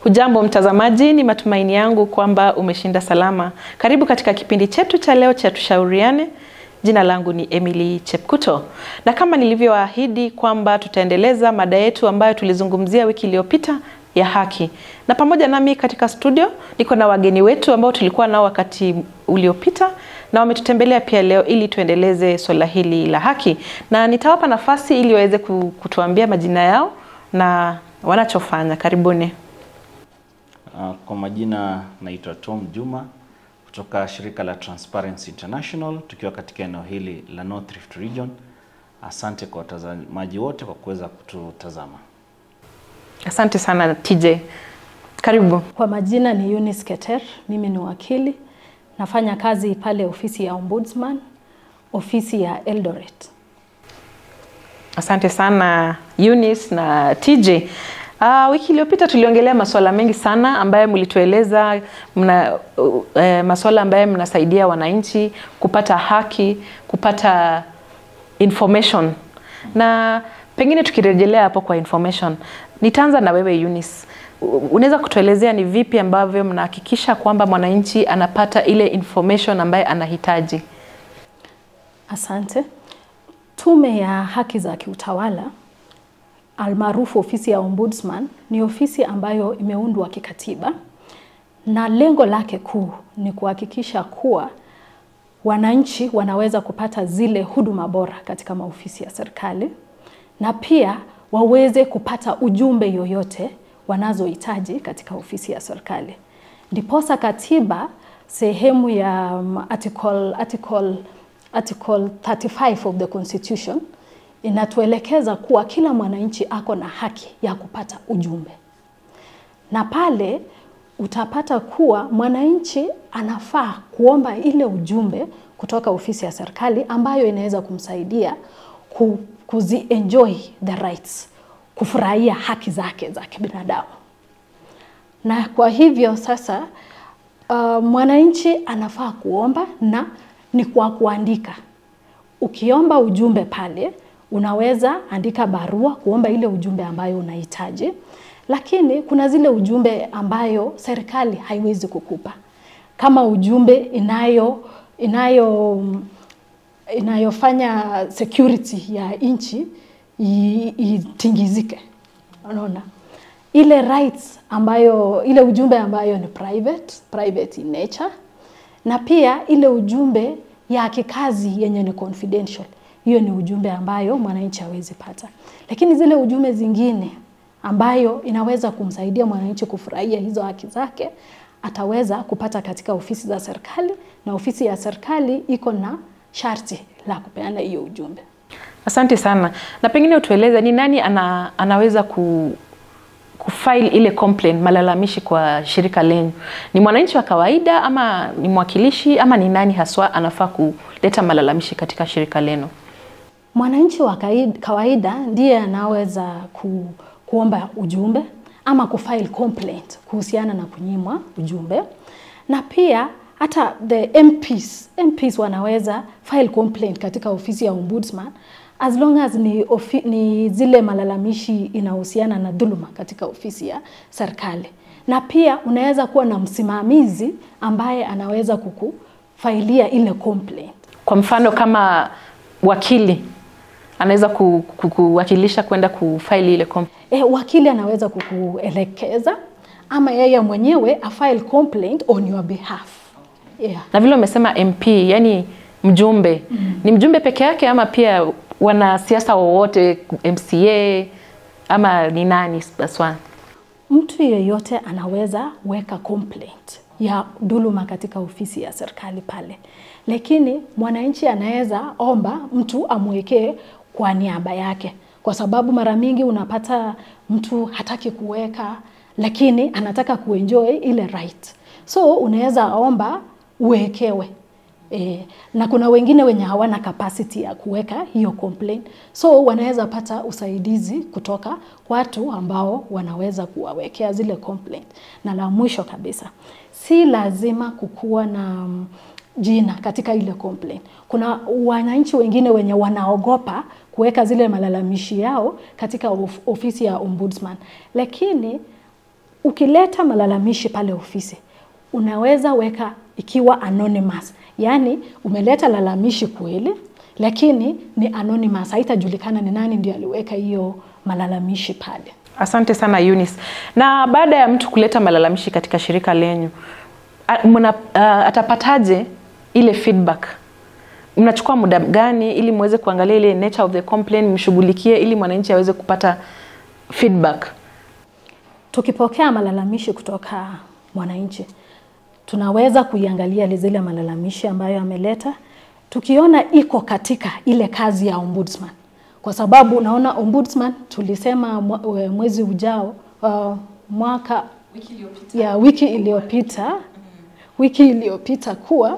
Hujambo mtazamaji, ni matumaini yangu kwamba umeshinda salama. Karibu katika kipindi chetu cha leo cha Tushauriane. Jina langu ni Emily Chepkuto, na kama nilivyoahidi kwamba tutaendeleza mada yetu ambayo tulizungumzia wiki iliyopita ya haki, na pamoja nami katika studio niko na wageni wetu ambao tulikuwa nao wakati uliopita na wametutembelea pia leo ili tuendeleze swala hili la haki, na nitawapa nafasi ili waweze kutuambia majina yao na wanachofanya. Karibuni. Uh, Kwa majina naitwa Tom Juma kutoka shirika la Transparency International tukiwa katika eneo hili la North Rift Region. Asante kwa watazamaji wote kwa kuweza kututazama. Asante sana TJ, karibu. Kwa majina ni Eunice Keter, mimi ni wakili, nafanya kazi pale ofisi ya Ombudsman, ofisi ya Eldoret. Asante sana Eunice na TJ. Uh, wiki iliyopita tuliongelea masuala mengi sana ambayo mlitueleza mna, uh, uh, masuala ambayo mnasaidia wananchi kupata haki, kupata information. Na pengine tukirejelea hapo kwa information, nitaanza na wewe Eunice. Unaweza kutuelezea ni vipi ambavyo mnahakikisha kwamba mwananchi anapata ile information ambayo anahitaji? Asante. Tume ya haki za kiutawala almaarufu ofisi ya Ombudsman ni ofisi ambayo imeundwa kikatiba na lengo lake kuu ni kuhakikisha kuwa wananchi wanaweza kupata zile huduma bora katika maofisi ya serikali na pia waweze kupata ujumbe yoyote wanazohitaji katika ofisi ya serikali. Ndiposa katiba sehemu ya um, article, article, article 35 of the constitution inatuelekeza kuwa kila mwananchi ako na haki ya kupata ujumbe, na pale utapata kuwa mwananchi anafaa kuomba ile ujumbe kutoka ofisi ya serikali ambayo inaweza kumsaidia ku, kuzi enjoy the rights, kufurahia haki zake za kibinadamu. Na kwa hivyo sasa, uh, mwananchi anafaa kuomba na ni kwa kuandika. Ukiomba ujumbe pale unaweza andika barua kuomba ile ujumbe ambayo unahitaji, lakini kuna zile ujumbe ambayo serikali haiwezi kukupa kama ujumbe inayo inayo inayofanya security ya nchi itingizike. Unaona ile rights ambayo ile ujumbe ambayo ni private, private in nature, na pia ile ujumbe ya kikazi yenye ni confidential hiyo ni ujumbe ambayo mwananchi hawezi pata, lakini zile ujumbe zingine ambayo inaweza kumsaidia mwananchi kufurahia hizo haki zake ataweza kupata katika ofisi za serikali, na ofisi ya serikali iko na sharti la kupeana hiyo ujumbe. Asante sana, na pengine utueleze ni nani ana, anaweza ku kufile ile complaint malalamishi kwa shirika lenyu? Ni mwananchi wa kawaida ama ni mwakilishi ama ni nani haswa anafaa kuleta malalamishi katika shirika lenu? Mwananchi wa kawaida ndiye anaweza ku, kuomba ujumbe ama kufile complaint kuhusiana na kunyimwa ujumbe, na pia hata the MPs, MPs wanaweza file complaint katika ofisi ya Ombudsman as long as ni, ofi, ni zile malalamishi inahusiana na dhuluma katika ofisi ya serikali, na pia unaweza kuwa na msimamizi ambaye anaweza kukufailia ile complaint. Kwa mfano kama wakili anaweza kuwakilisha kwenda kufaili ile complaint. E, wakili anaweza kukuelekeza ama yeye mwenyewe afile complaint on your behalf. Yeah. Na vile umesema MP, yani mjumbe mm. ni mjumbe peke yake ama pia wanasiasa wowote MCA ama ni nani baswa? Mtu yeyote anaweza weka complaint ya dhuluma katika ofisi ya serikali pale, lakini mwananchi anaweza omba mtu amwekee kwa niaba yake, kwa sababu mara mingi unapata mtu hataki kuweka, lakini anataka kuenjoy ile right, so unaweza omba uwekewe. E, na kuna wengine wenye hawana capacity ya kuweka hiyo complaint, so wanaweza pata usaidizi kutoka watu ambao wanaweza kuwawekea zile complaint. Na la mwisho kabisa, si lazima kukuwa na jina katika ile complaint. Kuna wananchi wengine wenye wanaogopa kuweka zile malalamishi yao katika of, ofisi ya ombudsman, lakini ukileta malalamishi pale ofisi unaweza weka ikiwa anonymous, yaani umeleta lalamishi kweli, lakini ni anonymous, haitajulikana ni nani ndio aliweka hiyo malalamishi pale. Asante sana Eunice. Na baada ya mtu kuleta malalamishi katika shirika lenyu, a- mna, uh, atapataje ile feedback? Mnachukua muda gani ili muweze kuangalia ile nature of the complaint, mshughulikie ili mwananchi aweze kupata feedback? Tukipokea malalamishi kutoka mwananchi, tunaweza kuiangalia zile malalamishi ambayo ameleta, tukiona iko katika ile kazi ya ombudsman, kwa sababu naona ombudsman tulisema mwa- mwezi ujao uh, mwaka ya wiki iliyopita wiki iliyopita kuwa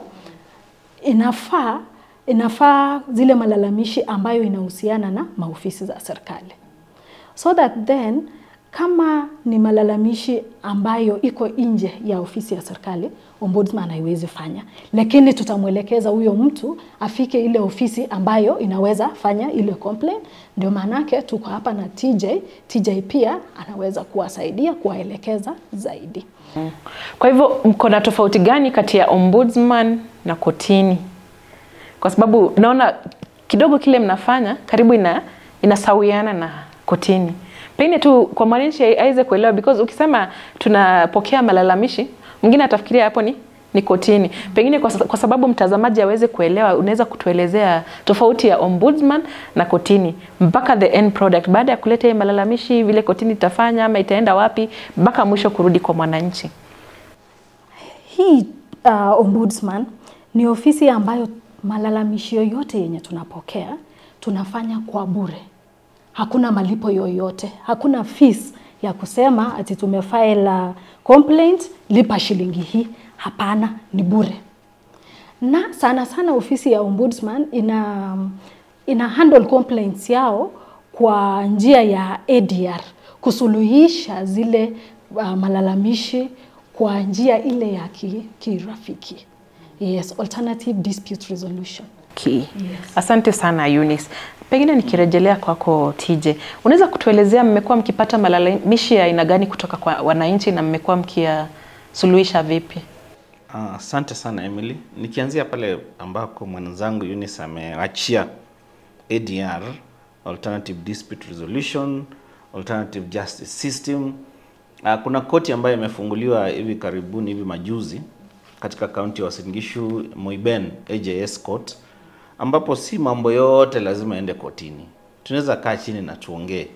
inafaa inafaa zile malalamishi ambayo inahusiana na maofisi za serikali so that then kama ni malalamishi ambayo iko nje ya ofisi ya serikali ombudsman haiwezi fanya, lakini tutamwelekeza huyo mtu afike ile ofisi ambayo inaweza fanya ile complaint. Ndio maanake tuko hapa na TJ. TJ pia anaweza kuwasaidia kuwaelekeza zaidi. Kwa hivyo mko na tofauti gani kati ya ombudsman na kotini? Kwa sababu naona kidogo kile mnafanya karibu ina inasawiana na kotini. Pengine tu kwa mwananchi aweze kuelewa, because ukisema tunapokea malalamishi, mwingine atafikiria hapo ni ni kotini. Pengine kwa, sa- kwa sababu mtazamaji aweze kuelewa, unaweza kutuelezea tofauti ya ombudsman na kotini mpaka the end product, baada ya kuleta hii malalamishi, vile kotini itafanya ama itaenda wapi mpaka mwisho kurudi kwa mwananchi. Hii uh, ombudsman ni ofisi ambayo malalamishi yoyote yenye tunapokea tunafanya kwa bure, hakuna malipo yoyote, hakuna fees ya kusema ati tumefile uh, complaint lipa shilingi hii. Hapana, ni bure. Na sana sana ofisi ya ombudsman ina, ina handle complaints yao kwa njia ya ADR kusuluhisha zile uh, malalamishi kwa njia ile ya ki- kirafiki. Yes, alternative dispute resolution. Ki. Asante sana Eunice. Pengine nikirejelea kwako TJ, unaweza kutuelezea mmekuwa mkipata malalamishi ya aina gani kutoka kwa wananchi na mmekuwa mkiyasuluhisha vipi? Ah, Asante sana Emily. Nikianzia pale ambako mwenzangu Eunice ameachia ADR, Alternative Dispute Resolution, Alternative Justice System. Ah, Kuna koti ambayo imefunguliwa hivi karibuni hivi majuzi katika kaunti ya Uasin Gishu, Moiben AJS Court, ambapo si mambo yote lazima ende kotini. Tunaweza kaa chini na tuongee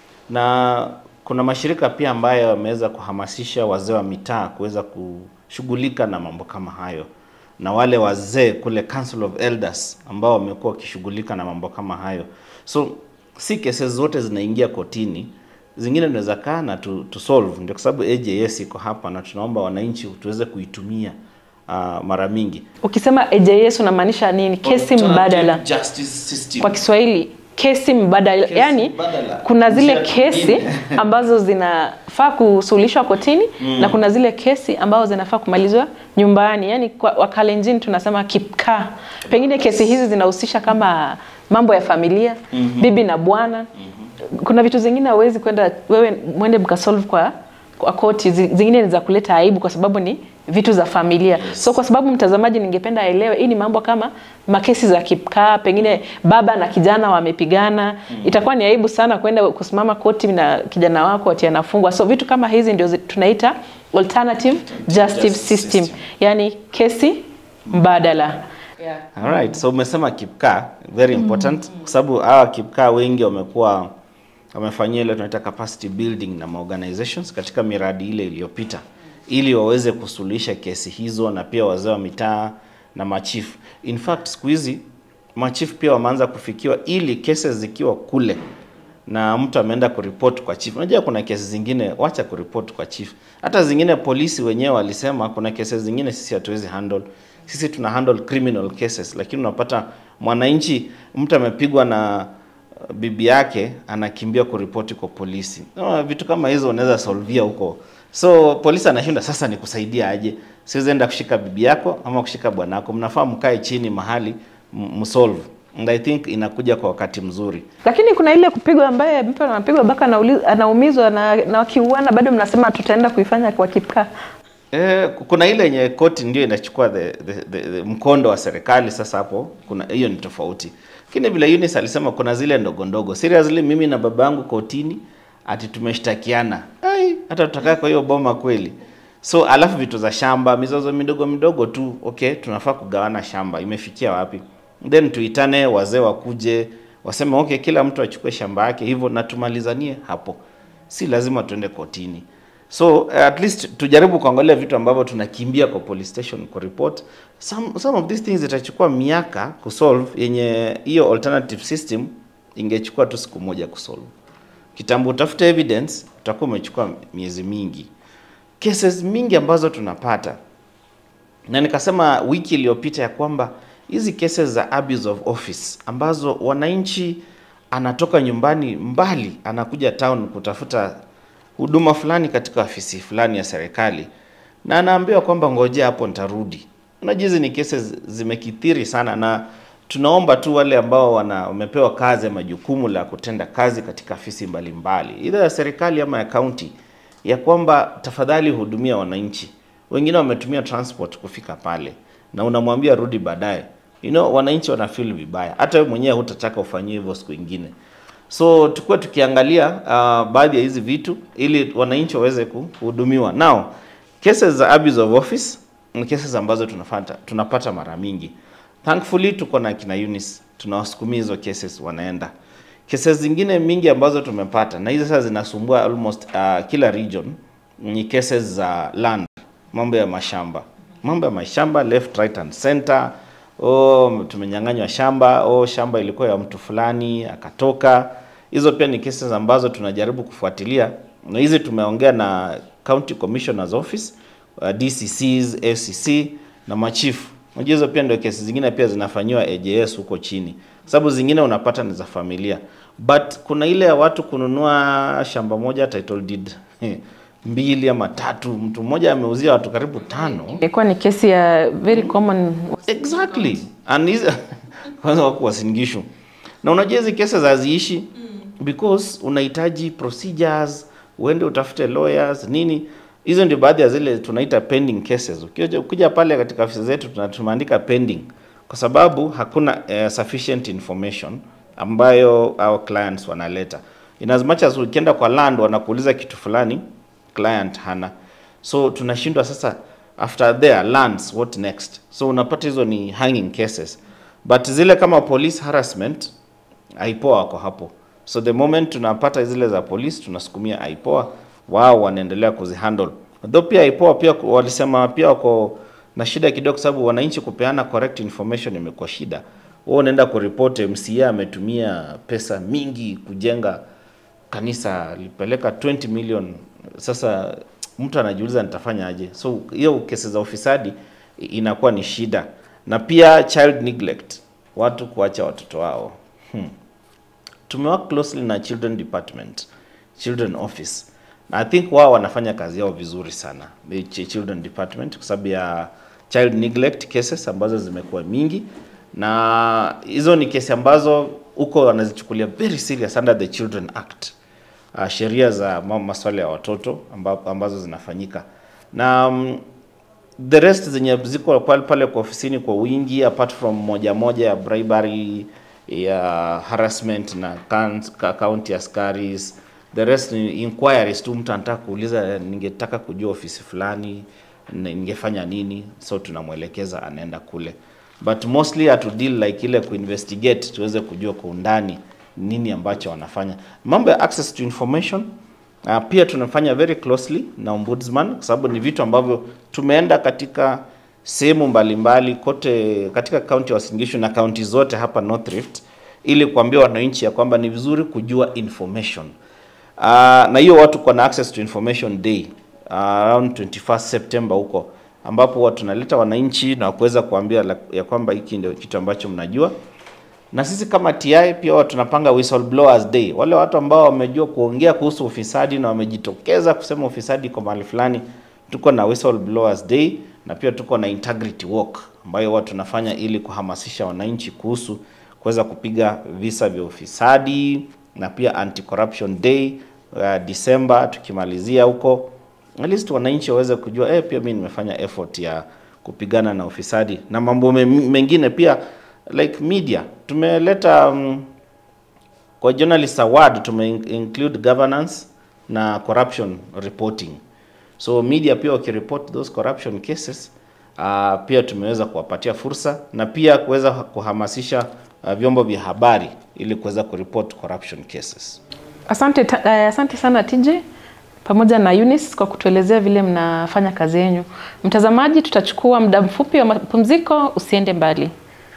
na kuna mashirika pia ambayo yameweza kuhamasisha wazee wa mitaa kuweza kushughulika na mambo kama hayo, na wale wazee kule Council of Elders ambao wamekuwa wakishughulika na mambo kama hayo. So si kesi zote zinaingia kotini, zingine tunaweza kaa na tu, tu solve. Ndio kwa sababu AJS iko hapa na tunaomba wananchi tuweze kuitumia uh, mara mingi. Ukisema AJS unamaanisha nini? Kesi mbadala Justice System. kwa Kiswahili, kesi mbadala. Kesi yani mbadala. kuna zile Njia kesi nyingine. ambazo zinafaa kusuluhishwa kotini na kuna zile kesi ambazo zinafaa kumalizwa nyumbani, yani kwa Wakalenjin tunasema kipkaa. Pengine kesi hizi zinahusisha kama mambo ya familia, bibi na bwana. Kuna vitu zingine hauwezi kwenda wewe mwende mkasolve kwa kwa koti, zi- zingine ni za kuleta aibu kwa sababu ni vitu za familia. So kwa sababu mtazamaji, ningependa aelewe hii ni mambo kama makesi za kipkaa, pengine baba na kijana wamepigana, itakuwa ni aibu sana kwenda kusimama koti na kijana wako ati anafungwa. So vitu kama hizi ndio zi- tunaita alternative justice Justice system, system. yani kesi mbadala. Alright, so umesema kipkaa very important kwa sababu hawa kipkaa wengi wamekuwa wamefanyia ile tunaita capacity building na organizations katika miradi ile iliyopita ili waweze kusuluhisha kesi hizo na pia wazee wa mitaa na machifu. In fact, siku hizi machifu pia wameanza kufikiwa ili kesi zikiwa kule na mtu ameenda kuripoti kwa chief. Unajua kuna kesi zingine wacha kuripoti kwa chief. Hata zingine polisi wenyewe walisema kuna kesi zingine sisi hatuwezi handle. Sisi tuna handle criminal cases, lakini unapata mwananchi, mtu amepigwa na uh, bibi yake anakimbia kuripoti kwa polisi. No, vitu kama hizo unaweza solvia huko. So polisi anashinda sasa, ni kusaidia aje? Siwezi enda kushika bibi yako ama kushika bwanako, mnafaa mkae chini mahali m- msolve and I think inakuja kwa wakati mzuri. Lakini kuna ile kupigwa ambaye mtu anapigwa mpaka anauli- anaumizwa na, na wakiuana bado mnasema tutaenda kuifanya kwa kipkaa. Eh, kuna ile yenye koti ndio inachukua the, the, the, the mkondo wa serikali. Sasa hapo kuna hiyo ni tofauti, lakini vile Eunice alisema kuna zile ndogo ndogo. Seriously, mimi na baba yangu kotini ati tumeshtakiana, ai, hata tutakaa kwa hiyo boma kweli? So alafu vitu za shamba, mizozo midogo midogo tu, okay, tunafaa kugawana shamba, imefikia wapi? Then tuitane wazee wakuje waseme okay, kila mtu achukue shamba yake hivyo na tumalizanie hapo, si lazima tuende kotini. So uh, at least tujaribu kuangalia vitu ambavyo tunakimbia kwa police station ku report. Some, some of these things itachukua miaka kusolve, yenye hiyo alternative system ingechukua tu siku moja kusolve. Kitambo utafute evidence, utakuwa umechukua miezi mingi. Cases mingi ambazo tunapata na nikasema wiki iliyopita ya kwamba hizi cases za abuse of office ambazo wananchi anatoka nyumbani mbali anakuja town kutafuta huduma fulani katika ofisi fulani ya serikali na anaambiwa kwamba ngojea hapo nitarudi. Unajua hizi ni cases zimekithiri sana, na tunaomba tu wale ambao wana wamepewa kazi majukumu la kutenda kazi katika afisi mbalimbali idha ya serikali ama ya kaunti, ya kwamba tafadhali hudumia wananchi. Wengine wametumia transport kufika pale na unamwambia rudi baadaye. You know, wananchi wana feel vibaya, hata wewe mwenyewe hutataka ufanyiwe hivyo siku ingine. So tukue tukiangalia uh, baadhi ya hizi vitu ili wananchi waweze kuhudumiwa. Now, cases za abuse of office ni cases ambazo tunapata tunapata mara mingi. Thankfully tuko na kina Eunice, tunawasukumia hizo cases wanaenda. Cases zingine mingi ambazo tumepata na hizo sasa zinasumbua almost uh, kila region ni cases za land, mambo ya mashamba, mambo ya mashamba left right and center oh, tumenyang'anywa shamba, oh, shamba ilikuwa ya mtu fulani akatoka. Hizo pia ni cases ambazo tunajaribu kufuatilia, na hizi tumeongea na County Commissioner's Office, uh, DCCs, FCC na machifu. Unajua hizo pia ndio kesi zingine pia zinafanyiwa AJS huko chini, sababu zingine unapata ni za familia, but kuna ile ya watu kununua shamba moja title deed mbili ama tatu, mtu mmoja ameuzia watu karibu tano. Ilikuwa ni kesi ya very common. Exactly. And hizi kwanza wako Uasin Gishu. Na unajua hizi kesi haziishi because unahitaji procedures, uende utafute lawyers nini. Hizo ndio baadhi ya zile tunaita pending cases. Ukija, ukija pale katika ofisi zetu tuna- tumeandika pending kwa sababu hakuna uh, sufficient information ambayo our clients wanaleta. In as much as ukienda kwa land wanakuuliza kitu fulani client hana. So tunashindwa sasa after there lands what next. So unapata hizo ni hanging cases. But zile kama police harassment aipoa wako hapo. So the moment tunapata zile za police tunasukumia aipoa, wao wanaendelea kuzihandle. Though pia aipoa pia ku- walisema pia wako na shida kidogo, sababu wananchi kupeana correct information imekuwa shida. Wewe unaenda kuripoti MCA ametumia pesa mingi kujenga kanisa, alipeleka 20 million. Sasa mtu anajiuliza nitafanya aje? So hiyo kesi za ufisadi i- inakuwa ni shida, na pia child neglect, watu kuacha watoto wao hmm. Tumework closely na children department, children office na I think wao wanafanya kazi yao vizuri sana, the ch- children department, kwa sababu ya child neglect cases ambazo zimekuwa mingi, na hizo ni kesi ambazo huko wanazichukulia very serious under the Children Act, uh, sheria za ma- masuala ya watoto amba, ambazo zinafanyika na um, the rest zenye ziko pale pale kwa ofisini kwa wingi apart from moja moja ya bribery ya harassment na coun- ka- county askaris the rest ni inquiries tu mtu anataka kuuliza eh, ningetaka kujua ofisi fulani ni- ningefanya nini so tunamwelekeza anaenda kule but mostly hatu deal like ile kuinvestigate tuweze kujua kwa undani nini ambacho wanafanya mambo ya access to information Uh, pia tunafanya very closely na ombudsman kwa sababu ni vitu ambavyo tumeenda katika sehemu mbalimbali kote katika kaunti ya Uasin Gishu na kaunti zote hapa North Rift ili kuambia wananchi ya kwamba ni vizuri kujua information. Uh, na hiyo watu kwa na access to information day uh, around 21st September huko ambapo watu tunaleta wananchi na kuweza kuambia la- ya kwamba hiki ndio kitu ambacho mnajua na sisi kama TI pia huwa tunapanga whistleblowers day. Wale watu ambao wamejua kuongea kuhusu ufisadi na wamejitokeza kusema ufisadi kwa mahali fulani, tuko na whistleblowers day na pia tuko na integrity walk ambayo huwa tunafanya ili kuhamasisha wananchi kuhusu kuweza kupiga visa vya ufisadi na pia anti corruption day uh, Disemba tukimalizia huko, at least wananchi waweze kujua eh, pia mimi nimefanya effort ya kupigana na ufisadi na mambo me- mengine pia like media tumeleta um, kwa journalist award tume include governance na corruption reporting so media pia wakireport those corruption cases uh, pia tumeweza kuwapatia fursa na pia kuweza kuhamasisha uh, vyombo vya habari ili kuweza kureport corruption cases Asante, ta, uh, asante sana TJ pamoja na Eunice kwa kutuelezea vile mnafanya kazi yenu. Mtazamaji, tutachukua muda mfupi wa mapumziko, usiende mbali.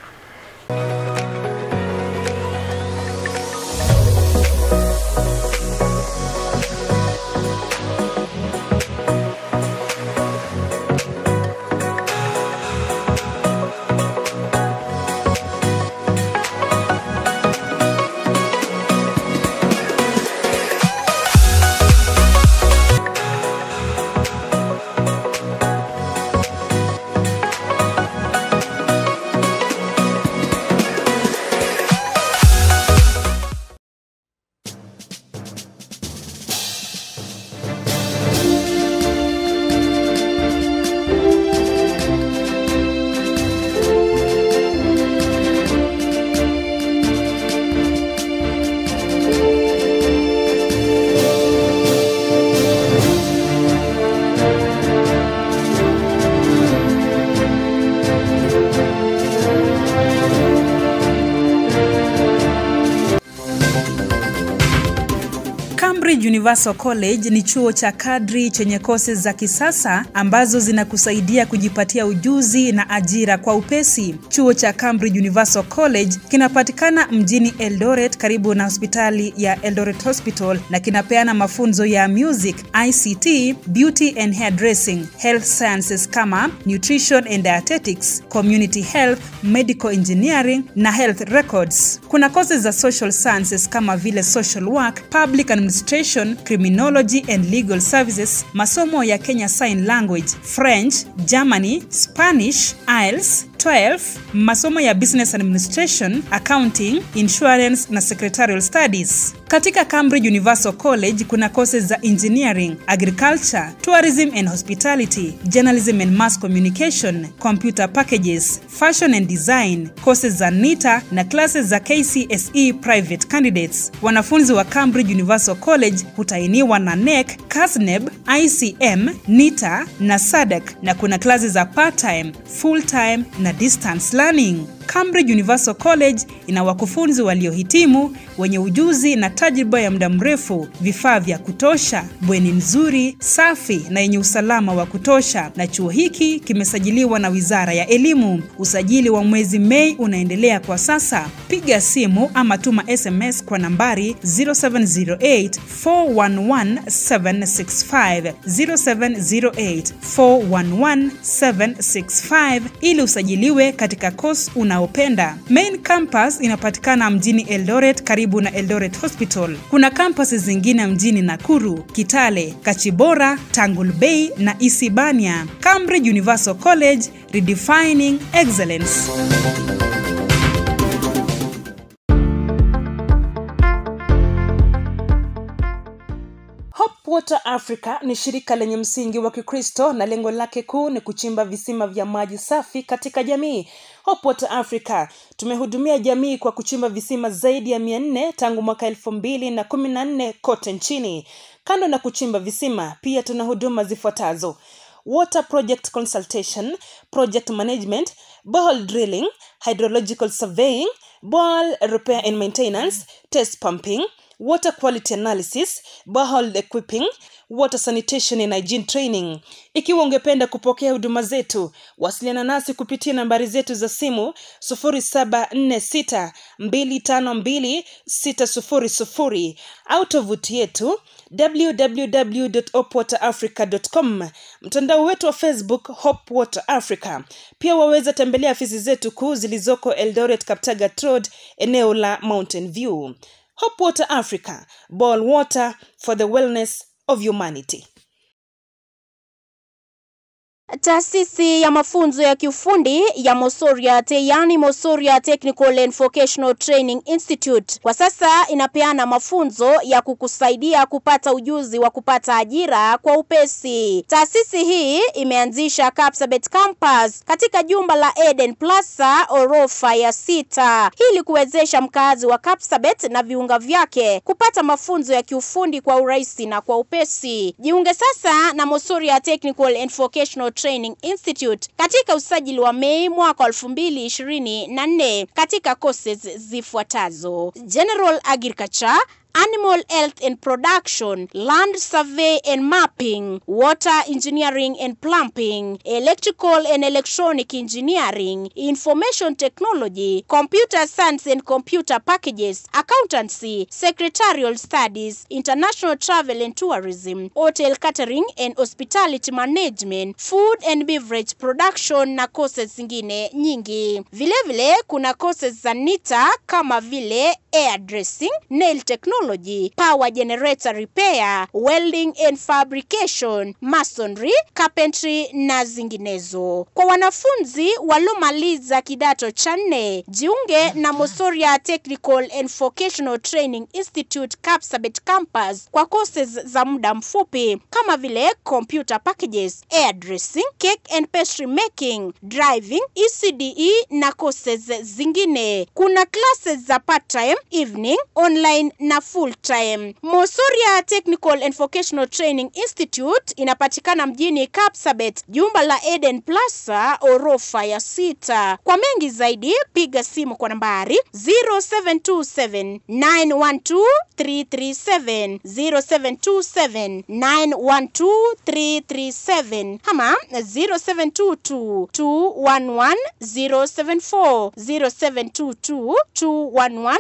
Cambridge Universal College ni chuo cha kadri chenye kosi za kisasa ambazo zinakusaidia kujipatia ujuzi na ajira kwa upesi. Chuo cha Cambridge Universal College kinapatikana mjini Eldoret karibu na hospitali ya Eldoret Hospital na kinapeana mafunzo ya music, ICT, beauty and hairdressing, health sciences kama nutrition and dietetics, community health, medical engineering na health records. Kuna kozi za social sciences kama vile social work, public administration, criminology and legal services, masomo ya Kenya Sign Language, French, Germany, Spanish, IELTS, 12 masomo ya business administration accounting insurance na secretarial studies katika cambridge universal college kuna courses za engineering agriculture tourism and hospitality journalism and mass communication computer packages fashion and design courses za nita na classes za kcse private candidates wanafunzi wa cambridge universal college hutainiwa na nec casneb icm nita na sadak na kuna klasi za part time full time na distance learning Cambridge Universal College ina wakufunzi waliohitimu wenye ujuzi na tajriba ya muda mrefu, vifaa vya kutosha, bweni nzuri, safi na yenye usalama wa kutosha, na chuo hiki kimesajiliwa na Wizara ya Elimu. Usajili wa mwezi Mei unaendelea kwa sasa. Piga simu ama tuma SMS kwa nambari 0708 411 765 0708 411 765 ili usajiliwe katika course unaopenda. Main campus inapatikana mjini Eldoret karibu na Eldoret Hospital. Kuna kampasi zingine mjini Nakuru, Kitale, Kachibora, Tangul Bay na Isibania. Cambridge Universal College, redefining excellence. Hope Water Africa ni shirika lenye msingi wa Kikristo na lengo lake kuu ni kuchimba visima vya maji safi katika jamii. Hope Water Africa tumehudumia jamii kwa kuchimba visima zaidi ya mia nne tangu mwaka elfu mbili na kumi na nne kote nchini. Kando na kuchimba visima, pia tuna huduma zifuatazo: water project consultation, project management, borehole drilling, hydrological surveying, borehole repair and maintenance, test pumping, water quality analysis, borehole equipping, water sanitation and hygiene training. Ikiwa ungependa kupokea huduma zetu, wasiliana nasi kupitia nambari zetu za simu 0746252600 au tovuti yetu www.opwaterafrica.com, mtandao wetu wa Facebook Hope Water Africa. Pia waweza tembelea afisi zetu kuu zilizoko Eldoret Kaptagat Road, eneo la Mountain View. Hope Water Africa, boil water for the wellness of humanity. Taasisi ya mafunzo ya kiufundi ya Mosoriat, yani Mosoria Technical and Vocational Training Institute, kwa sasa inapeana mafunzo ya kukusaidia kupata ujuzi wa kupata ajira kwa upesi. Taasisi hii imeanzisha Kapsabet Campus katika jumba la Eden Plaza orofa ya sita ili kuwezesha mkazi wa Kapsabet na viunga vyake kupata mafunzo ya kiufundi kwa urahisi na kwa upesi. Jiunge sasa na Mosoria Technical and Vocational Training Institute katika usajili wa Mei mwaka elfu mbili ishirini na nne katika courses zifuatazo: General Agriculture Animal Health and Production, Land Survey and Mapping, Water Engineering and Plumbing, Electrical and Electronic Engineering, Information Technology, Computer Science and Computer Packages, Accountancy, Secretarial Studies, International Travel and Tourism, Hotel Catering and Hospitality Management, Food and Beverage Production na courses zingine nyingi. Vilevile vile, kuna courses za NITA kama vile air dressing, nail technology, power generator repair, welding and fabrication, masonry, carpentry na zinginezo. Kwa wanafunzi waliomaliza kidato cha nne, jiunge na Mosoria Technical and Vocational Training Institute Kapsabet Campus kwa courses za muda mfupi kama vile computer packages, air dressing, cake and pastry making, driving, ECDE na courses zingine. Kuna classes za part time evening, online na full time. Mosoria Technical and Vocational Training Institute inapatikana mjini Kapsabet, jumba la Eden Plaza, orofa ya sita. Kwa mengi zaidi, piga simu kwa nambari 0727 912 337 0727 912 337 ama 0722 211 074 0722 211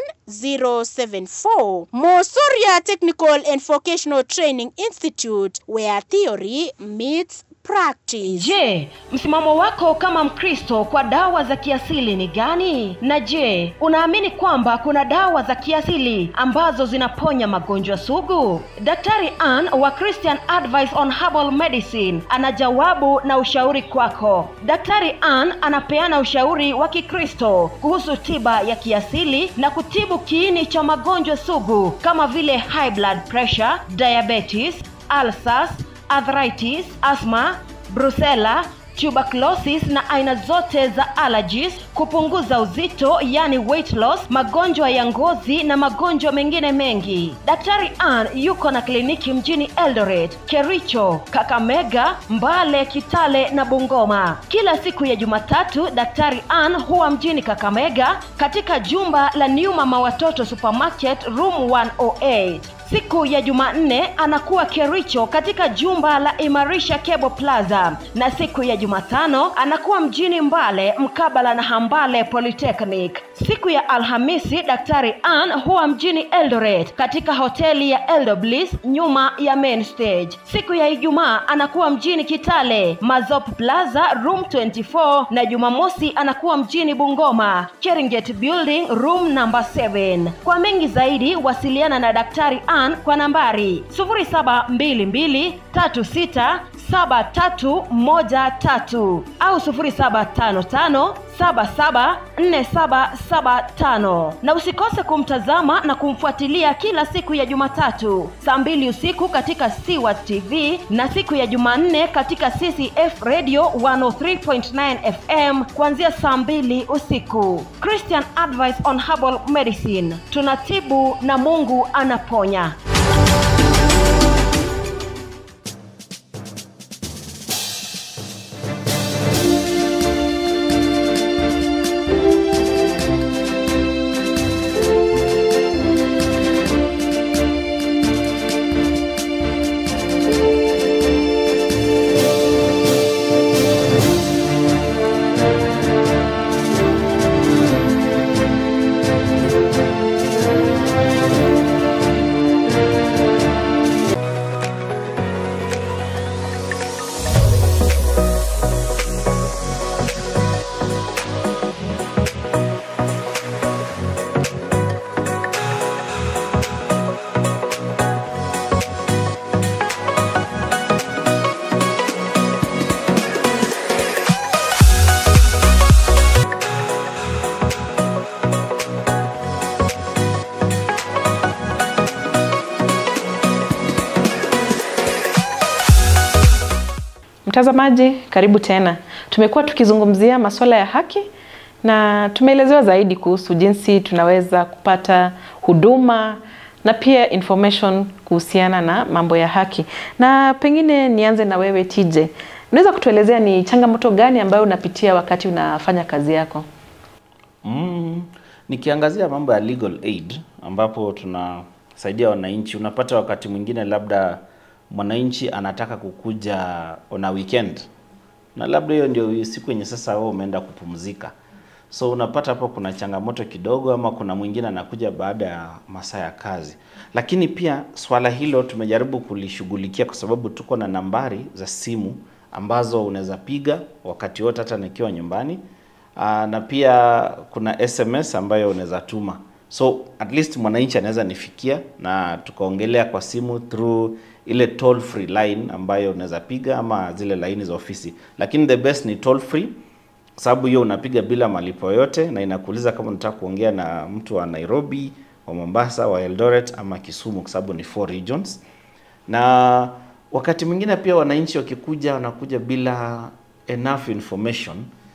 074 Mosoria Technical and Vocational Training Institute where theory meets practice. Je, msimamo wako kama Mkristo kwa dawa za kiasili ni gani? Na je, unaamini kwamba kuna dawa za kiasili ambazo zinaponya magonjwa sugu? Daktari Ann wa Christian Advice on Herbal Medicine ana jawabu na ushauri kwako. Daktari Ann anapeana ushauri wa Kikristo kuhusu tiba ya kiasili na kutibu kiini cha magonjwa sugu kama vile high blood pressure, diabetes, ulcers, arthritis, asthma, brucella, tuberculosis na aina zote za allergies, kupunguza uzito yani weight loss, magonjwa ya ngozi na magonjwa mengine mengi. Daktari Ann yuko na kliniki mjini Eldoret, Kericho, Kakamega, Mbale, Kitale na Bungoma. Kila siku ya Jumatatu Daktari Ann huwa mjini Kakamega katika jumba la New Mama Watoto Supermarket room 108. Siku ya Jumanne anakuwa Kericho katika jumba la Imarisha Cable Plaza, na siku ya Jumatano anakuwa mjini Mbale mkabala na Hambale Polytechnic. Siku ya Alhamisi Daktari Ann huwa mjini Eldoret katika hoteli ya Eldo Bliss nyuma ya main stage. Siku ya Ijumaa anakuwa mjini Kitale Mazop Plaza room 24, na Jumamosi anakuwa mjini Bungoma Cheringet Building room number 7. Kwa mengi zaidi wasiliana na Daktari Ann kwa nambari 0722367313 au 0755774775 na usikose kumtazama na kumfuatilia kila siku ya Jumatatu saa mbili usiku katika Siwa TV na siku ya Jumanne katika CCF Radio 103.9 FM kuanzia saa mbili usiku. Christian Advice on Herbal Medicine, tunatibu na Mungu anaponya. Mtazamaji, karibu tena. Tumekuwa tukizungumzia masuala ya haki na tumeelezewa zaidi kuhusu jinsi tunaweza kupata huduma na pia information kuhusiana na mambo ya haki. Na pengine nianze na wewe TJ, unaweza kutuelezea ni changamoto gani ambayo unapitia wakati unafanya kazi yako? Mm, nikiangazia mambo ya legal aid ambapo tunasaidia wananchi, unapata wakati mwingine labda mwananchi anataka kukuja on a weekend na labda hiyo ndio siku yenye sasa wewe umeenda kupumzika, so unapata hapo kuna changamoto kidogo, ama kuna mwingine anakuja baada ya masaa ya kazi. Lakini pia swala hilo tumejaribu kulishughulikia kwa sababu tuko na nambari za simu ambazo unaweza piga wakati wote, hata nikiwa nyumbani. Aa, na pia kuna SMS ambayo unaweza tuma, so at least mwananchi anaweza nifikia na tukaongelea kwa simu through ile toll free line ambayo unaweza piga ama zile laini za ofisi, lakini the best ni toll free sababu hiyo unapiga bila malipo yote na inakuuliza kama unataka kuongea na mtu wa Nairobi, wa Mombasa, wa Eldoret ama Kisumu, kwa sababu ni four regions. Na wakati mwingine pia wananchi wakikuja wanakuja bila enough information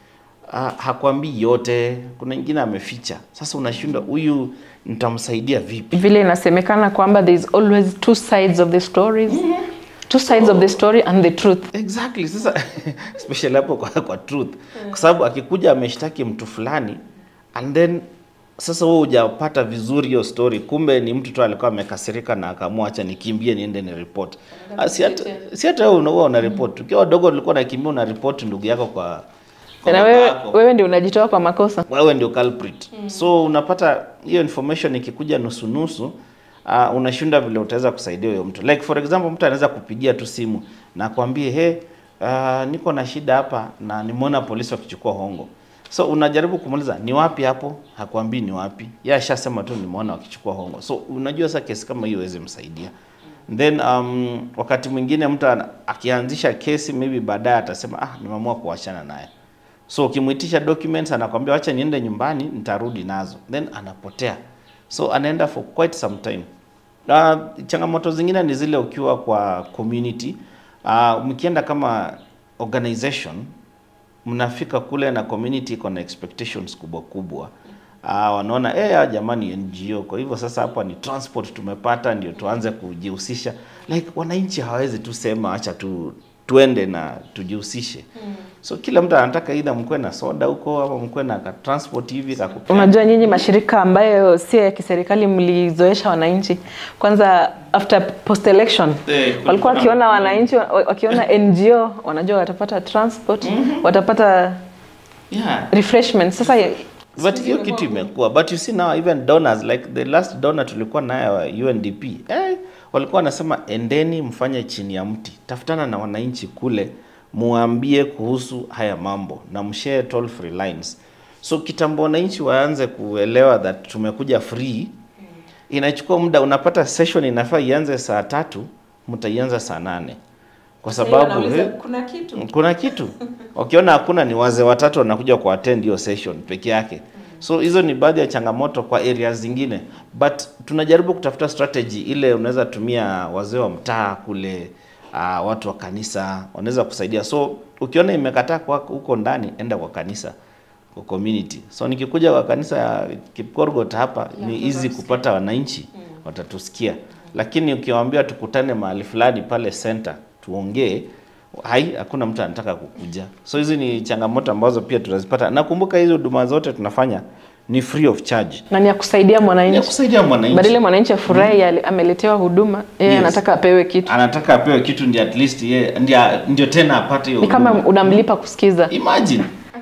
uh, hakwambii yote, kuna ingine ameficha. Sasa unashindwa huyu nitamsaidia vipi? Vile inasemekana kwamba there is always two sides of the stories. Two sides of the story and the truth. Exactly. Sasa especially hapo kwa, kwa truth, kwa sababu akikuja ameshtaki mtu fulani and then sasa wewe hujapata vizuri hiyo story, kumbe ni mtu tu alikuwa amekasirika na akaamua acha nikimbie niende ni report. Ah, Si hata si hata wewe unaua una report. Ukiwa wadogo ulikuwa unakimbia una report ndugu yako kwa, kwa Na baba wewe, yako wewe ndio unajitoa kwa makosa. wewe ndio culprit. So unapata hiyo information ikikuja nusu nusu, uh, unashinda vile utaweza kusaidia huyo mtu. Like for example, mtu anaweza kupigia tu simu na kwambie he, uh, niko na shida hapa na nimeona polisi wakichukua hongo. So unajaribu kumuuliza ni wapi hapo, hakwambii ni wapi. Yeye ashasema tu nimeona wakichukua hongo. So unajua sasa kesi kama hiyo huwezi msaidia. Then um, wakati mwingine mtu ana- akianzisha kesi maybe baadaye atasema ah, nimeamua kuachana naye. So ukimwitisha documents anakwambia wacha niende nyumbani nitarudi nazo, then anapotea, so anaenda for quite some time. Uh, changamoto zingine ni zile ukiwa kwa community uh, mkienda kama organization mnafika kule na community iko na expectations kubwa kubwa. Ah, wanaona eh, hawa jamani NGO, kwa hivyo sasa hapa ni transport tumepata, ndio tuanze kujihusisha. Like wananchi hawawezi tu sema acha tu tuende na tujihusishe. So kila mtu anataka either mkwe na soda huko ama mkwe na ka transport hivi kakupea. Unajua nyinyi mashirika ambayo si ya kiserikali mlizoesha wananchi kwanza after post election Eh, walikuwa wakiona wananchi wa- wakiona NGO wanajua watapata transport watapata Yeah. refreshment. Sasa But hiyo kitu imekuwa but you see now even donors like the last donor tulikuwa naye wa UNDP eh, walikuwa wanasema endeni mfanye chini ya mti, tafutana na wananchi kule, muambie kuhusu haya mambo na mshare toll free lines. So kitambo wananchi waanze kuelewa that tumekuja free, inachukua muda. Unapata session inafaa ianze saa tatu, mtaianza saa nane kwa sababu eh, kuna kitu kuna kitu wakiona hakuna ni wazee watatu wanakuja ku attend hiyo session peke yake so hizo ni baadhi ya changamoto kwa areas zingine but tunajaribu kutafuta strategy ile unaweza tumia wazee wa mtaa kule uh, watu wa kanisa wanaweza kusaidia so ukiona imekataa kwa huko ndani enda kwa kanisa kwa community so nikikuja kwa kanisa ya Kipkorgot hapa ni easy kupata wananchi watatusikia lakini ukiwaambia tukutane mahali fulani pale center tuongee hai hakuna mtu anataka kukuja so hizi ni changamoto ambazo pia tunazipata nakumbuka hizi huduma zote tunafanya ni free of charge na ni ya kusaidia ni ya mwananchi kusaidia mwananchi badala mwananchi afurahi ali- ameletewa huduma yeye Yes. anataka apewe kitu anataka apewe kitu ndio at least ye ndio, ndio tena apate hiyo ni kama huduma. unamlipa kusikiza imagine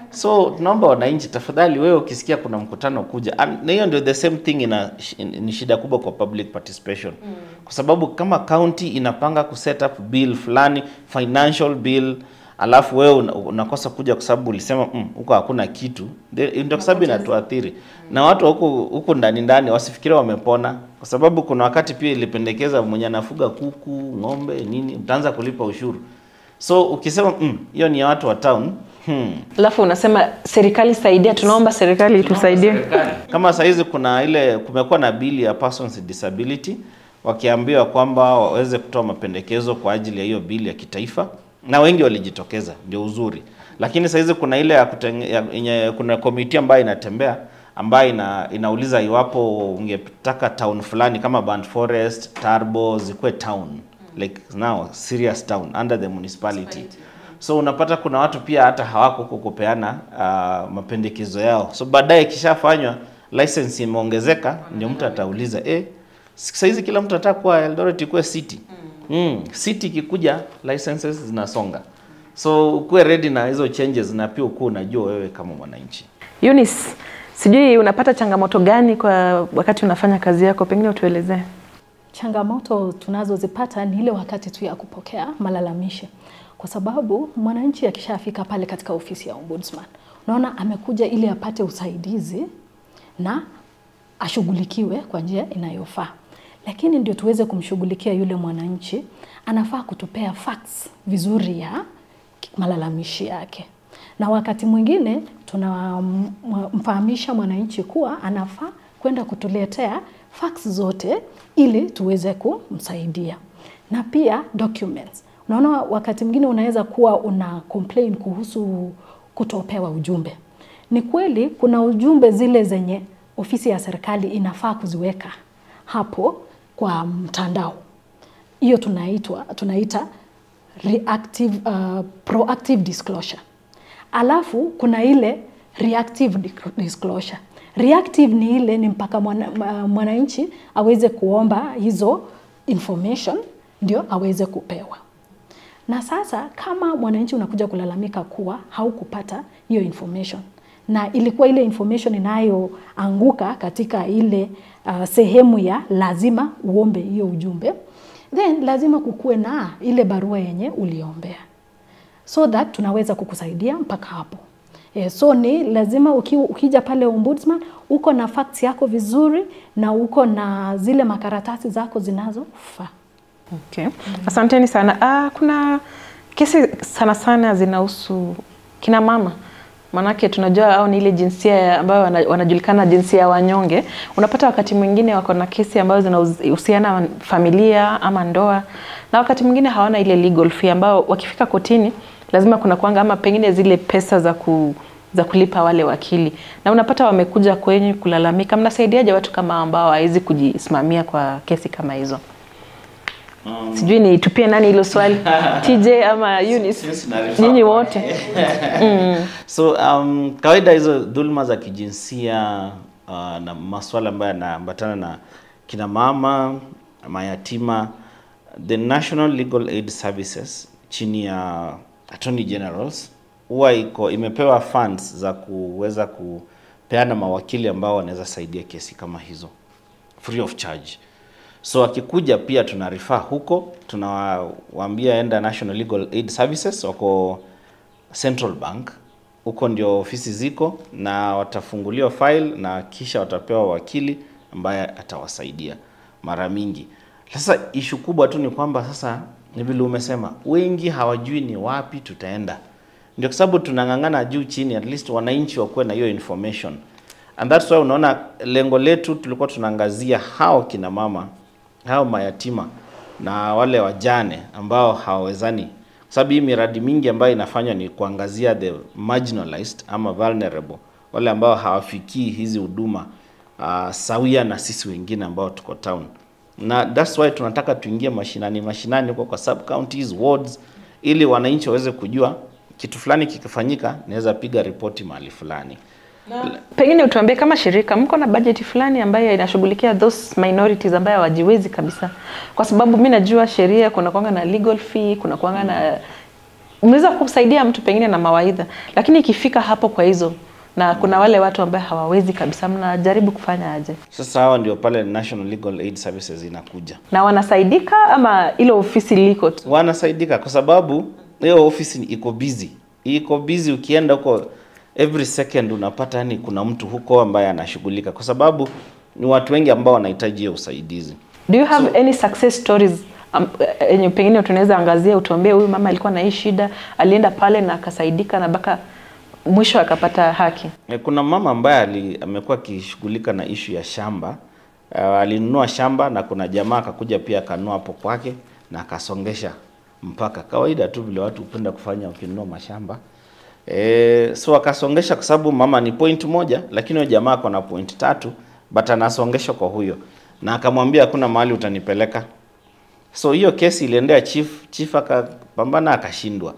so tunaomba wananchi tafadhali wewe ukisikia kuna mkutano kuja An- na hiyo ndio the same thing ina sh- ni shida kubwa kwa public participation kwa sababu kama county inapanga kuset up bill fulani financial bill alafu wewe una- unakosa kuja kwa sababu ulisema "Mm, huko hakuna kitu The- ndio kwa sababu inatuathiri na watu huku huku ndani ndani wasifikirie wamepona kwa sababu kuna wakati pia ilipendekeza mwenye anafuga kuku ng'ombe nini mtaanza kulipa ushuru so ukisema "Mm, hiyo ni ya watu wa town hmm, alafu unasema serikali saidia tunaomba serikali itusaidie kama sahizi kuna ile kumekuwa na bili ya persons with disability wakiambiwa kwamba waweze kutoa mapendekezo kwa ajili ya hiyo bili ya kitaifa na wengi walijitokeza, ndio uzuri. Lakini saa hizi kuna ile ya kutenge, ya, yenye, kuna komiti ambayo inatembea ambayo ina, inauliza iwapo ungetaka town fulani kama Burnt Forest, Tarbo zikuwe town like now serious town under the municipality. So unapata kuna watu pia hata hawako huko kupeana uh, mapendekezo yao. So baadaye ikishafanywa license imeongezeka, ndio mtu atauliza eh, sasa hizi kila mtu anataka kuwa Eldoret ikuwe city. Mm. City ikikuja licenses zinasonga. So ukuwe ready na hizo changes na pia ukuwe unajua wewe kama mwananchi. Eunice, sijui unapata changamoto gani kwa wakati unafanya kazi yako, pengine utuelezee. Changamoto tunazozipata ni ile wakati tu ya kupokea malalamishi, kwa sababu mwananchi akishafika pale katika ofisi ya ombudsman, unaona amekuja ili apate usaidizi na ashughulikiwe kwa njia inayofaa, lakini ndio tuweze kumshughulikia yule mwananchi, anafaa kutupea facts vizuri ya malalamishi yake, na wakati mwingine tunamfahamisha mwananchi kuwa anafaa kwenda kutuletea facts zote ili tuweze kumsaidia, na pia documents. Unaona, wakati mwingine unaweza kuwa una complain kuhusu kutopewa ujumbe. Ni kweli kuna ujumbe zile zenye ofisi ya serikali inafaa kuziweka hapo kwa mtandao, hiyo tunaitwa tunaita reactive, uh, proactive disclosure. Alafu kuna ile reactive disclosure. Reactive ni ile ni mpaka mwananchi mwana aweze kuomba hizo information ndio aweze kupewa. Na sasa kama mwananchi unakuja kulalamika kuwa haukupata hiyo information na ilikuwa ile information inayoanguka katika ile uh, sehemu ya lazima uombe hiyo ujumbe, then lazima kukuwe na ile barua yenye uliombea so that tunaweza kukusaidia mpaka hapo. Yeah, so ni lazima uki, ukija pale ombudsman uko na facts yako vizuri na uko na zile makaratasi zako zinazofaa. Okay. Asanteni sana. Ah, kuna kesi sana sana zinahusu kina mama Manake tunajua au ni ile jinsia ambayo wanajulikana jinsia ya wanyonge. Unapata wakati mwingine wako na kesi ambazo zinahusiana na familia ama ndoa, na wakati mwingine hawana ile legal fee ambao wakifika kotini lazima kuna kuanga ama pengine zile pesa za ku, za kulipa wale wakili, na unapata wamekuja kwenye kulalamika. Mnasaidiaje watu kama ambao hawawezi kujisimamia kwa kesi kama hizo? Um, sijui ni tupie nani hilo swali TJ ama Eunice, nyinyi wote mm. So um, kawaida hizo dhuluma za kijinsia uh, na masuala ambayo yanaambatana na kina mama, mayatima, the National Legal Aid Services chini ya Attorney Generals huwa iko imepewa funds za kuweza kupeana mawakili ambao wanaweza saidia kesi kama hizo free of charge. So akikuja pia tuna refer huko, tunawaambia enda National Legal Aid Services, wako Central Bank, huko ndio ofisi ziko, na watafunguliwa file na kisha watapewa wakili ambaye atawasaidia mara mingi. Sasa ishu kubwa tu ni kwamba sasa ni vile umesema, wengi hawajui ni wapi tutaenda. Ndio kwa sababu tunang'ang'ana juu chini, at least wananchi wakuwe na hiyo information, and that's why unaona lengo letu tulikuwa tunaangazia hao kina mama hao mayatima na wale wajane ambao hawawezani, kwa sababu hii miradi mingi ambayo inafanywa ni kuangazia the marginalized ama vulnerable, wale ambao hawafikii hizi huduma uh, sawia na sisi wengine ambao tuko town, na that's why tunataka tuingie mashinani mashinani huko kwa sub counties, wards, ili wananchi waweze kujua kitu fulani kikifanyika, naweza piga ripoti mahali fulani. Pengine utuambie kama shirika mko na bajeti fulani ambayo inashughulikia those minorities ambayo hawajiwezi kabisa, kwa sababu mi najua sheria kuna kwanga na legal fee, kuna kwanga na mnaweza kusaidia mtu pengine na mawaidha, lakini ikifika hapo kwa hizo na kuna wale watu ambao hawawezi kabisa, mnajaribu kufanya aje? Sasa hawa ndio pale National Legal Aid Services inakuja. Na wanasaidika ama ile ofisi liko tu? Wanasaidika kwa sababu hiyo ofisi iko busy, iko busy. Ukienda huko every second unapata yani kuna mtu huko ambaye anashughulika, kwa sababu ni watu wengi ambao wanahitaji hiyo usaidizi. Do you have so, any success stories yenye um, pengine tunaweza angazia, utuambie huyu mama alikuwa na hii shida, alienda pale na akasaidika na mpaka mwisho akapata haki? Kuna mama ambaye amekuwa akishughulika na ishu ya shamba uh, alinunua shamba na kuna jamaa akakuja pia akanunua hapo kwake na akasongesha mpaka kawaida tu vile watu hupenda kufanya wakinunua mashamba e, so akasongesha kwa sababu mama ni point moja lakini huyo jamaa ako na point tatu but anasongesha kwa huyo na akamwambia hakuna mahali utanipeleka so hiyo kesi iliendea chief chief akapambana akashindwa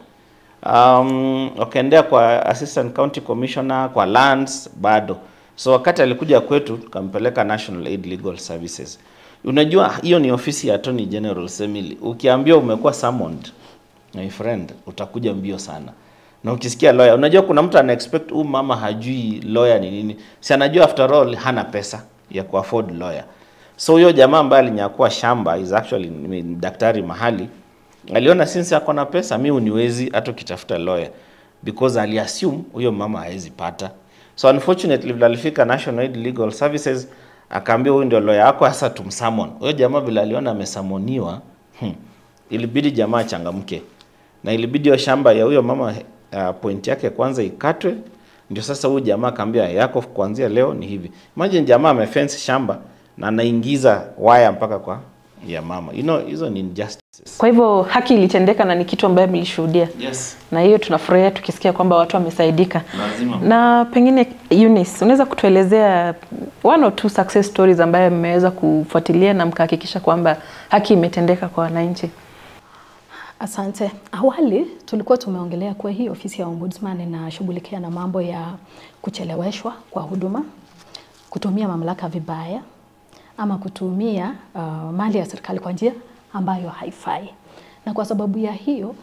um, wakaendea kwa assistant county commissioner kwa lands bado so wakati alikuja kwetu tukampeleka national aid legal services unajua hiyo ni ofisi ya attorney general semili ukiambia umekuwa summoned my friend utakuja mbio sana na ukisikia lawyer unajua kuna mtu ana expect huyu mama hajui lawyer ni nini si anajua after all hana pesa ya kuafford lawyer so huyo jamaa ambaye alinyakua shamba is actually ni daktari mahali aliona since ako na pesa mi uniwezi hata ukitafuta lawyer because aliassume huyo mama hawezi pata so unfortunately vile alifika national aid legal services akaambia huyu ndio lawyer yako sasa tumsummon huyo jamaa vile aliona amesamoniwa hmm, ilibidi jamaa changamke na ilibidi hiyo shamba ya huyo mama uh, point yake kwanza ikatwe ndio sasa huyu jamaa akaambia yako kuanzia leo ni hivi imagine jamaa amefence shamba na anaingiza waya mpaka kwa ya mama you know hizo ni injustices Kwa hivyo haki ilitendeka na ni kitu ambayo mlishuhudia, yes na hiyo tunafurahia tukisikia kwamba watu wamesaidika. lazima Na pengine Eunice, unaweza kutuelezea one or two success stories ambayo mmeweza kufuatilia na mkahakikisha kwamba haki imetendeka kwa wananchi? Asante. Awali tulikuwa tumeongelea kuwa hii ofisi ya ombudsman inashughulikia na mambo ya kucheleweshwa kwa huduma, kutumia mamlaka vibaya ama kutumia uh, mali ya serikali kwa njia ambayo haifai. Na kwa sababu ya hiyo,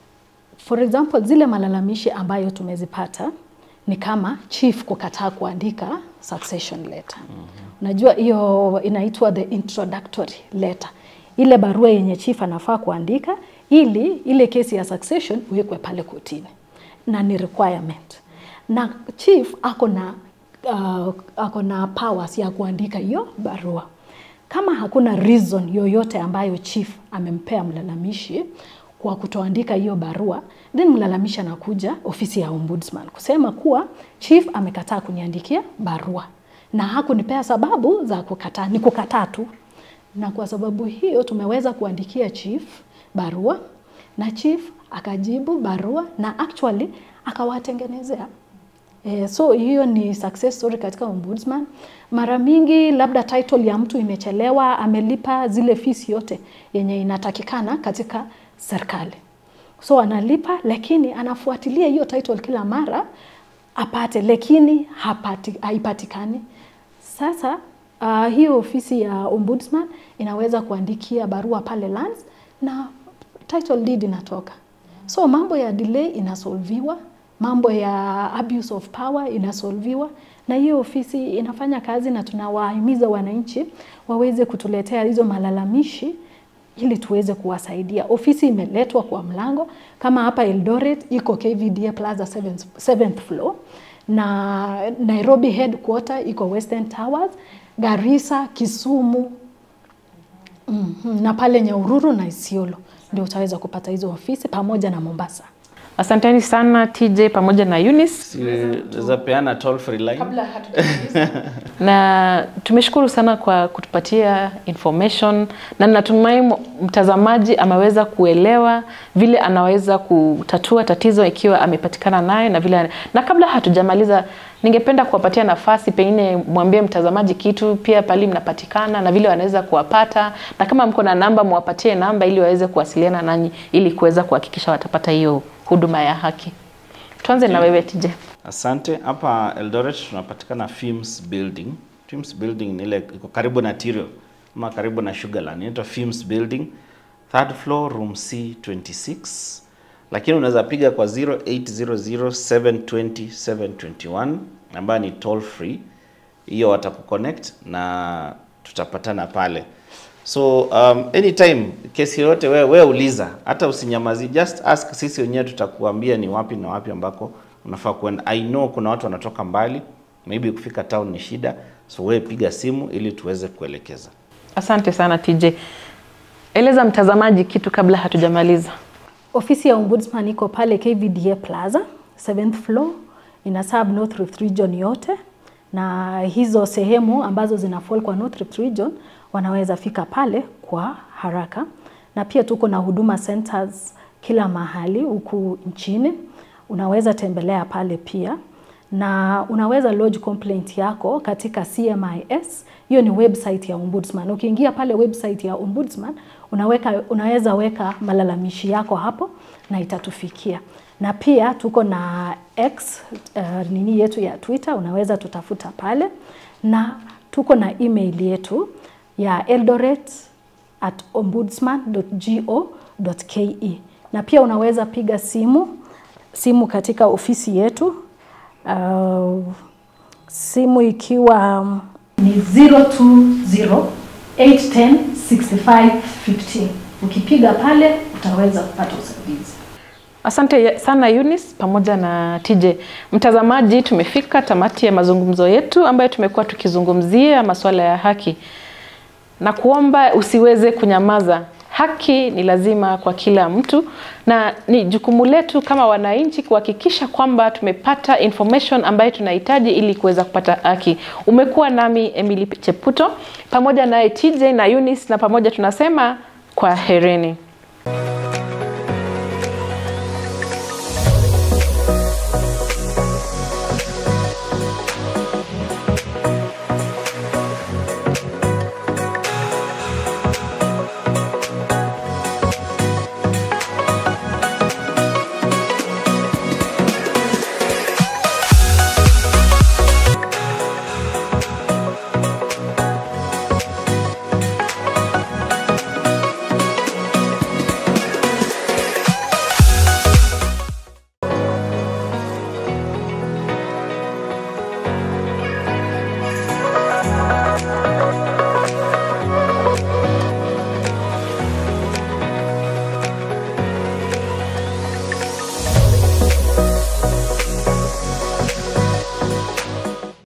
for example, zile malalamishi ambayo tumezipata ni kama chief kukataa kuandika succession letter. Unajua hiyo inaitwa the introductory letter, ile barua yenye chief anafaa kuandika ili ile kesi ya succession iwekwe pale kotini, na ni requirement, na chief ako na uh, ako na powers ya kuandika hiyo barua. Kama hakuna reason yoyote ambayo chief amempea mlalamishi kwa kutoandika hiyo barua, then mlalamishi anakuja ofisi ya ombudsman kusema kuwa chief amekataa kuniandikia barua na hakunipea sababu za kukataa, ni kukataa tu. Na kwa sababu hiyo tumeweza kuandikia chief barua na chief akajibu barua na actually akawatengenezea Eh, so hiyo ni success story katika ombudsman. Mara mingi labda title ya mtu imechelewa, amelipa zile fees yote yenye inatakikana katika serikali, so analipa, lakini anafuatilia hiyo title kila mara apate, lakini hapati, haipatikani. Sasa uh, hiyo ofisi ya ombudsman inaweza kuandikia barua pale lands na title deed inatoka, so mambo ya delay inasolviwa mambo ya abuse of power inasolviwa na hiyo ofisi inafanya kazi, na tunawahimiza wananchi waweze kutuletea hizo malalamishi ili tuweze kuwasaidia. Ofisi imeletwa kwa mlango, kama hapa Eldoret iko KVDA Plaza 7th, 7th floor na Nairobi headquarter iko Western Towers, Garissa, Kisumu mm -hmm. na pale Nyahururu na Isiolo ndio utaweza kupata hizo ofisi pamoja na Mombasa. Asanteni sana TJ pamoja na Eunice. Naweza peana toll free line. na tumeshukuru sana kwa kutupatia information na natumai mtazamaji ameweza kuelewa vile anaweza kutatua tatizo ikiwa amepatikana nayo na vile na kabla hatujamaliza ningependa kuwapatia nafasi pengine mwambie mtazamaji kitu pia pali mnapatikana na vile wanaweza kuwapata na kama mko na namba mwapatie namba ili waweze kuwasiliana nanyi ili kuweza kuhakikisha watapata hiyo huduma ya haki tuanze na wewe TJ Asante. Hapa Eldoret tunapatikana Films Building. Films Building ni ile iko karibu na Tirio ama karibu na Sugarland. Inaitwa Films Building, third floor, room C26. Lakini unaweza piga kwa 0800720721 ambayo ni toll free. Hiyo watakuconnect na tutapatana pale. So um, anytime kesi yoyote wewe wewe uliza, hata usinyamazi, just ask, sisi wenyewe tutakuambia ni wapi na wapi ambako unafaa kuenda. I know kuna watu wanatoka mbali, maybe kufika town ni shida, so wewe piga simu ili tuweze kuelekeza. asante sana TJ eleza mtazamaji kitu kabla hatujamaliza Ofisi ya ombudsman iko pale KVDA Plaza 7th floor, ina serve North Rift region yote, na hizo sehemu ambazo zina fall kwa North Rift region wanaweza fika pale kwa haraka, na pia tuko na huduma centers kila mahali huku nchini. Unaweza tembelea pale pia na unaweza lodge complaint yako katika CMIS. Hiyo ni website ya Ombudsman. Ukiingia pale website ya Ombudsman, unaweka, unaweza weka malalamishi yako hapo na itatufikia. Na pia tuko na X uh, nini yetu ya Twitter, unaweza tutafuta pale, na tuko na email yetu ya eldoret at ombudsman.go.ke, na pia unaweza piga simu simu katika ofisi yetu uh, simu ikiwa um, ni 020 810 65 15. Ukipiga pale utaweza kupata usaidizi. Asante sana Eunice pamoja na TJ. Mtazamaji, tumefika tamati ya mazungumzo yetu ambayo tumekuwa tukizungumzia masuala ya haki na kuomba usiweze kunyamaza. Haki ni lazima kwa kila mtu na ni jukumu letu kama wananchi kuhakikisha kwamba tumepata information ambayo tunahitaji ili kuweza kupata haki. Umekuwa nami Emily Cheputo pamoja naye TJ na Eunice, na pamoja tunasema kwa hereni.